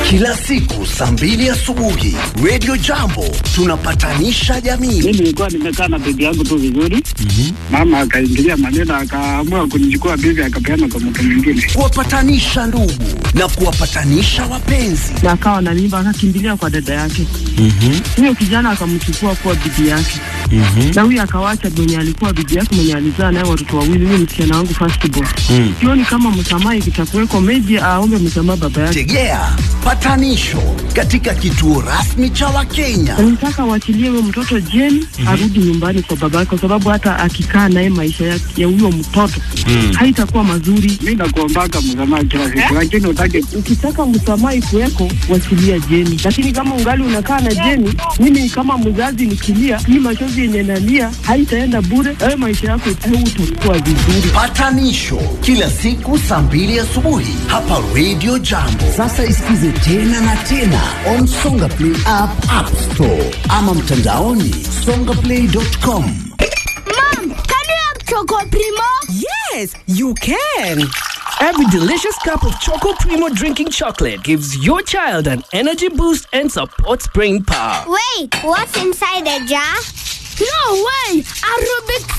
kila siku saa mbili asubuhi Radio Jambo tunapatanisha jamii. Mimi nilikuwa nimekaa na bibi yangu tu vizuri, mama akaingilia maneno, akaamua kunichukua bibi, akapeana kwa mtu mwingine. kuwapatanisha ndugu na kuwapatanisha wapenzi. na akawa na mimba akakimbilia kwa dada yake. Huyo kijana akamchukua kuwa bibi yake, na huyo akawacha mwenye alikuwa bibi yake mwenye alizaa naye watoto wawili, huyo msichana wangu first born. Sioni kama msamaha ikitakuweko, maybe aombe msamaha baba yake. Tegea patanisho katika kituo rasmi cha Wakenya. Nataka waachilie huyo mtoto jeni arudi nyumbani kwa baba yake, kwa sababu hata akikaa naye maisha ya ya huyo mtoto haitakuwa mazuri. Mi nakuombaka msamaha kila siku, lakini utake Ukitaka msamaha ikuweko, wachilia Jeni, lakini kama ungali unakaa na Jeni, mimi kama mzazi nikilia, hii machozi yenye nalia haitaenda bure. Wewe maisha yako hautakuwa vizuri. Patanisho kila siku saa mbili asubuhi hapa Radio Jambo. Sasa isikize tena na tena on Songa Play app, App Store ama mtandaoni songaplay.com. Mom, can you have Choco Primo? Yes, you can. Every delicious cup of Choco Primo drinking chocolate gives your child an energy boost and supports brain power. Wait, what's inside the jar? No way! A Rubik's